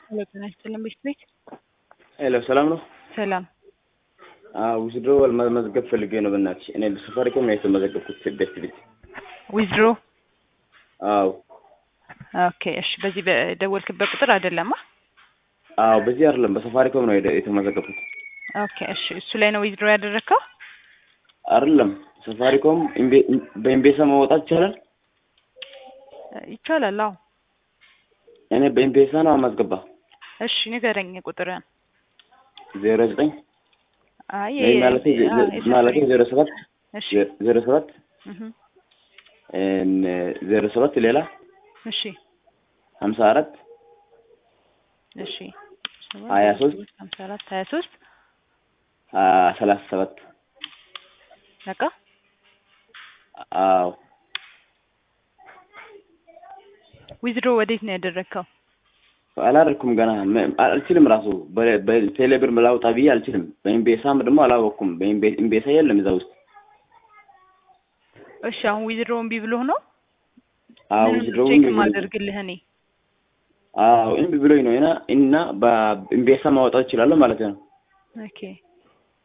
ሄሎ ጤና ይስጥልን ቤት ቤት ሄሎ ሰላም ነው? ሰላም ውስዶ መዝገብ ፈልጌ ነው። በእናትሽ እኔ በሳፋሪኮም ነው የተመዘገብኩት ቤት ቤት። ዊዝድሮ አዎ ኦኬ እሺ በዚህ በደወልክበት ቁጥር አይደለማ አዎ፣ በዚህ አይደለም በሳፋሪኮም ነው የደ- የተመዘገብኩት። ኦኬ እሺ እሱ ላይ ነው ዊዝድሮ ያደረግከው አይደለም ሳፋሪኮም ኢምቤ- በኢምቤሳ ማውጣት ይቻላል? ይቻላል አዎ እኔ በኢምቤሳ ነው ማስገባ። እሺ ንገረኝ ቁጥርን ዜሮ ዘጠኝ አይ ማለት አ- ማለት ዜሮ ሰባት እሺ ዜሮ ሰባት እህ ዜሮ ሰባት ሌላ እሺ ሀምሳ አራት እሺ ሀያ ሶስት ሀምሳ አራት ሀያ ሶስት ሰላሳ ሰባት በቃ አዎ ዊዝድሮ ወዴት ነው ያደረግከው አላደረኩም ገና ም- አልችልም። ራሱ በ- በቴሌብር ላውጣ ብዬ አልችልም። በኢምቤሳም ደግሞ አላወቅኩም። በኢምቤ- ኢምቤሳ የለም እዛ ውስጥ። እሺ አሁን ዊዝድሮ እምቢ ብሎህ ነው አዎ ምንም ውዝድሮ ቼክ ማደርግልህ እኔ አዎ እምቢ ብሎኝ ነው እና እና በኢምቤሳ ማውጣት እችላለሁ ማለት ነው። ኦኬ